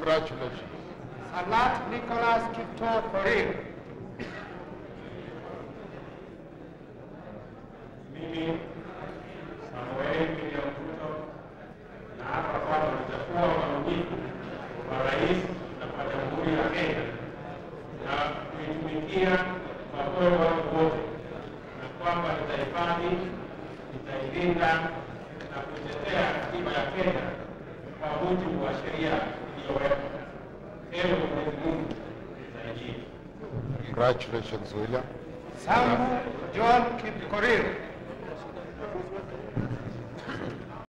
Congratulations. Salat Nicholas Kipto Korir. Mimi Samuel William Ruto naapa kwamba nitakuwa mwaminifu kwa rais na kwa jamhuri ya Kenya na kuitumikia kwa moyo wangu wote, na kwamba nitahifadhi, nitailinda na kuitetea katiba ya Kenya kwa mujibu wa sheria iliyowekwa. Ewe Mwenyezi Mungu nisaidie. Congratulations, William. Sambu John Kipkorir.